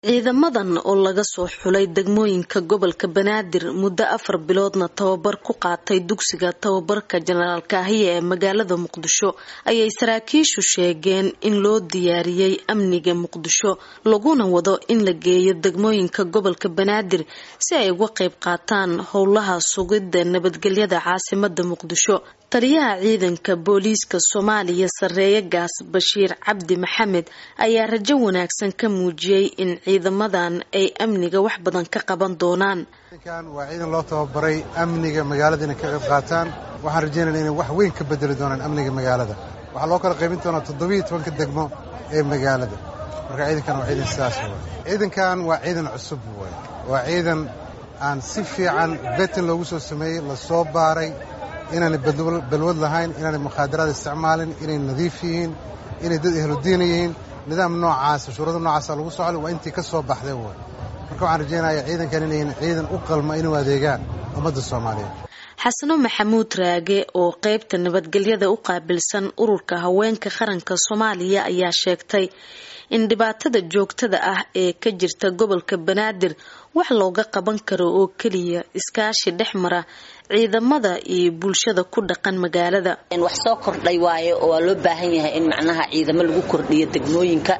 ciidamadan oo laga soo xulay degmooyinka gobolka banaadir muddo afar biloodna tababar ku qaatay dugsiga tababarka jenaraal kaahiye ee magaalada muqdisho ayay saraakiishu sheegeen in loo diyaariyey amniga muqdisho laguna wado in la geeyo degmooyinka gobolka banaadir si ay uga qayb qaataan howlaha sugidda nabadgelyada caasimada muqdisho taliyaha ciidanka booliiska soomaaliya sareeye gaas bashiir cabdi maxamed ayaa rajo wanaagsan ka muujiyey in ciidamadan ay amniga wax badan ka qaban doonaan ciidankan waa ciidan loo tababaray amniga magaalada inay ka qayb qaataan waxaan rajaynayna inay wax weyn ka bedeli doonaan amniga magaalada waxaa loo kala qaybin doonaa toddobiiyo tobanka degmo ee magaalada marka ciidankan waa ciidan sidaas way ciidankan waa ciidan cusub way waa ciidan aan si fiican betin loogu soo sameeyey lasoo baaray inaanay balwad lahayn inaanay mukhaadaraad isticmaalin inay nadiif yihiin inay dad ehludiina yihiin nidaam noocaasa shuurada noocaasa lagu socol waa intii ka soo baxday way marka waxaan rajaynaya ciidankan inayn ciidan u qalma inuu adeegaan ummadda soomaaliyeed xasano maxamuud raage oo qeybta nabadgelyada u qaabilsan ururka haweenka qaranka soomaaliya ayaa sheegtay in dhibaatada joogtada ah ee ka jirta gobolka banaadir wax looga qaban karo oo keliya iskaashi dhex mara ciidamada iyo bulshada ku dhaqan magaalada wax soo kordhay waaye oo waa loo baahan yahay in macnaha ciidamo lagu kordhiyo degmooyinka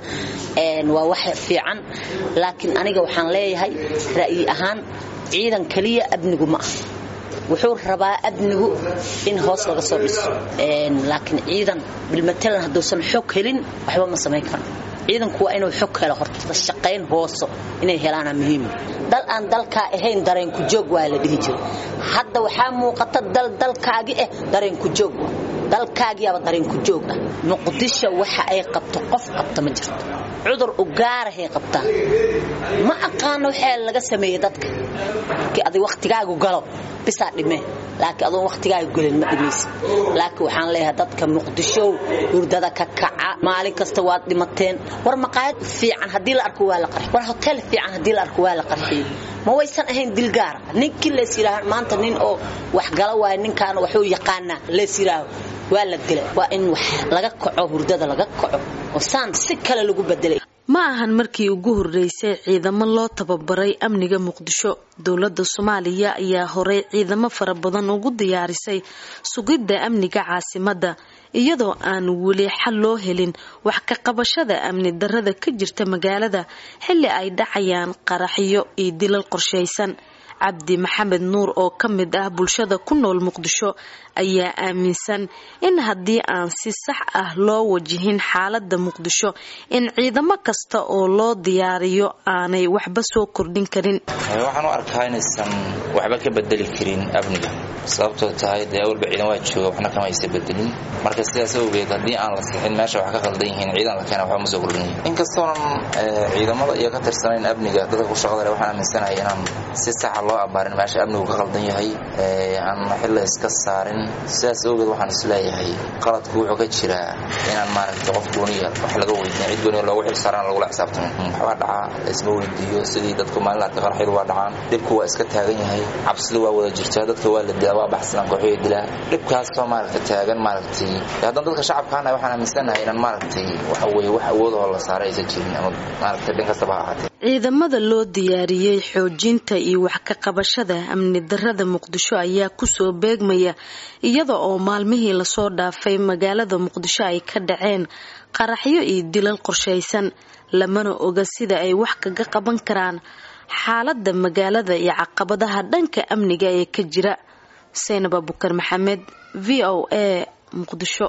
waa wax fiican laakiin aniga waxaan leeyahay ra'yi ahaan ciidan keliya amnigu ma ah wuxuu rabaa amnigu in hoos laga soo dhiso laakiin ciidan bilmatalan hadduusan xog helin waxba ma samayn karo ciidanku waa inuu xog helo horta shaqayn hooso inay helaana muhiim dal aan dalkaa ahayn dareenku joog waa la dhihi jiray hadda waxaa muuqata dal dalkaagi ah dareenku joog dalkaagiyaaba dareenku joog ah muqdisho waxa ay qabto qof qabta ma jirto cudur u gaarahay qabtaa ma aqaano waxaa laga sameeyey dadka markii adig wakhtigaagu galo bisaa dhimee laakiin adoon wakhtigaagu gelin ma dhimaysid laakiin waxaan leeyahay dadka muqdishow hurdada ka kaca maalin kasta waad dhimateen war maqaayad fiican haddii la arko waa la qarxiy war hotel fiican haddii la arko waa la qarxiyey ma waysan ahayn dil gaara ninkii lees yidhaaha maanta nin oo waxgala waayo ninkaana waxuu yaqaanaa lees yidhaaho waa la dila waa in wax laga kaco hurdada laga kaco oo saan si kale lagu bedelay ma ahan markii ugu horreysay ciidamo loo tababaray amniga muqdisho dowladda soomaaliya ayaa horey ciidamo fara badan ugu diyaarisay sugidda amniga caasimadda iyadoo aan weli xal loo helin wax ka qabashada amni darrada ka jirta magaalada xilli ay dhacayaan qaraxyo iyo dilal qorshaysan cabdi maxamed nuur oo ka mid ah bulshada ku nool muqdisho ayaa aaminsan in haddii aan si sax ah loo wajihin xaalada muqdisho in ciidamo kasta oo loo diyaariyo aanay waxba soo kordhin karin waxaan u arkaa inaysan waxba ka bedeli karin amniga sababtoo tahay dee awalba ciidan waa jooga waxna kama aysa bedelin marka sidaas awgeed haddii aan la sixin meesha wax ka qaldan yihiin ciidan la keena waxba ma soo kordhinaya inkastoonan ciidamada iyo ka tirsanayn amniga dadka ku shaqada leh waxaan aaminsanahay inaan si saxa loo abaarin meesha amnigu ka qaldan yahay aan xilla iska saarin sidaas awgeed waxaan isleeyahay qaladku wuxuu ka jiraa inaan maaragtay qof gooniya wax laga weydiin cid gooniya loogu xil saaraan lagula xisaabtamo waxbaa dhacaa laisma weydiiyo sidii dadku maalin arka qarxyadu waa dhacaan dhibku waa iska taagan yahay cabsida waa wada jirtaa dadka waa la dilaa waa baxsanaan kooxyo dilaa dhibkaasoo maaragtay taagan maaragtay haddaan dadka shacabkaana waxaan aaminsanahay inaan maaragtay waxa weeye wax awoodahoo la saaray aysan jirin ama maaragtay dhin kastaba ha ahaatee ciidamada loo diyaariyey xoojinta iyo wax ka qabashada amni darrada muqdisho ayaa kusoo beegmaya iyada oo maalmihii lasoo dhaafay magaalada muqdisho ay ka dhaceen qaraxyo iyo dilal qorshaysan lamana oga sida ay wax kaga qaban karaan xaalada magaalada iyo caqabadaha dhanka amniga ee ka jira seynab abukar maxamed v o a muqdisho